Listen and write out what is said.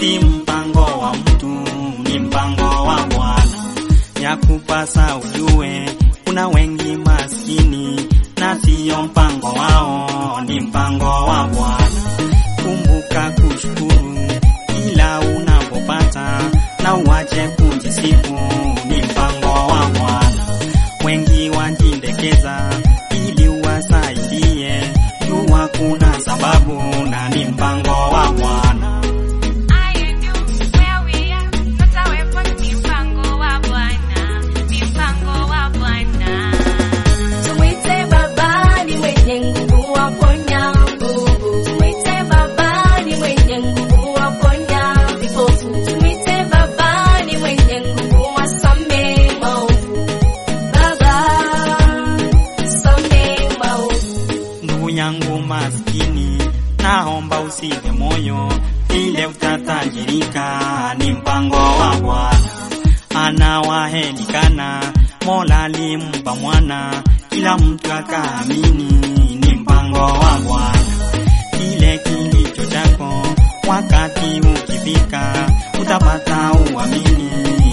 si mpango wa mtu, ni mpango wa Bwana. Ya kupasa ujue, kuna wengi maskini na siyo mpango wao, ni mpango wa Bwana. Kumbuka kushukuru kila unapopata na uache kujisifu, ni mpango wa Bwana. Wengi wajindekeza ili uwasaidie, jua kuna sababu na ni mpango wa Bwana. I and you, where we are, tutawepo ni mpango wa Bwana, ni mpango wa Bwana. Tumwite Baba ni mwenye nguvu waponya nguvu. Tumwite Baba ni mwenye nguvu waponya vipofu. Tumwite Baba ni mwenye nguvu wasamehe maovu. Baba, samehe maovu. Ndugu yangu maskini, naomba usife moyo, ile utatajirika, ni mpango wa Bwana. Anawahelikana, Mola alimpa mwana, kila mtu akaamini, ni mpango wa Bwana. Kile kilicho chako, wakati ukifika, utapata uamini,